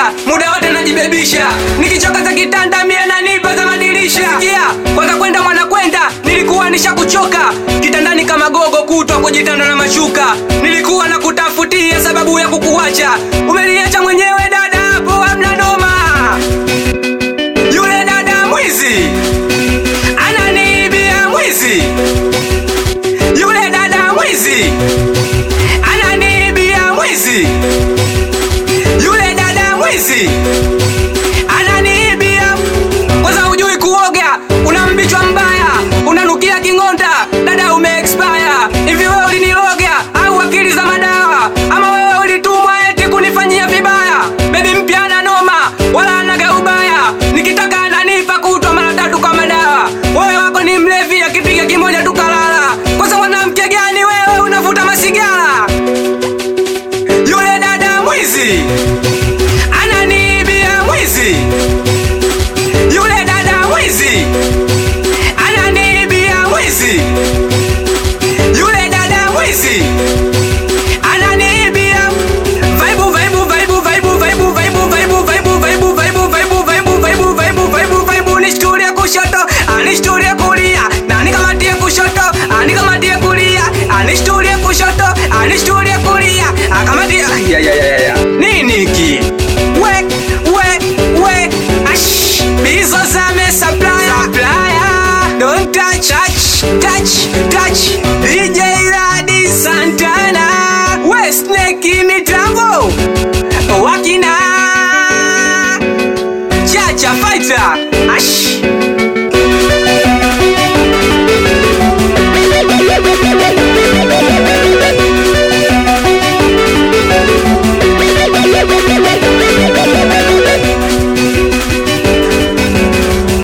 muda wote najibebisha, nikichoka za kitanda mie nanipa za madirisha. Sikia kwanza kwenda mwana kwenda, nilikuwa nishakuchoka kitandani kama gogo kutwa kujitanda na mashuka, nilikuwa na kutafutia sababu ya kukuacha, umeniacha mwenyewe dada, hapo hamna noma. Yule dada mwizi ananiibia mwizi, yule dada mwizi ananiibia mwizi, yule dada mwizi ananiibia. Kwanza hujui kuoga, una mbichwa mbaya, unanukia king'onda, dada ume expire. Hivi wewe uliniloga au akili za madawa, ama wewe ulitumwa eti kunifanyia vibaya? Bebi mpya ana noma wala anaga ubaya, nikitaka ananipa kutwa mara tatu kwa madawa. Wewe wako ni mlevi, akipiga kimoja tukalala. Kwanza mwanamke gani wewe unavuta masigara? Yule dada mwizi ananiibia mwizi, yule dada mwizi ananiibia mwizi, yule dada mwizi ananiibia. Vaibu vaibu vaibu vaibu vaibu vaibu vaibu vaibu vaibu vaibu vaibu vaibu vaibu vaibu vaibu vaibu nishturie kushoto anishturie kulia na nikamatie kushoto anikamatie kulia anishturie kushoto anishturie kulia akamatie ya ya ya ya nini hiki we we we ash bizo zame supplier supplier don't touch touch touch touch DJ Radi Santana we snake mitambo wakina chacha fighter ash Thank you.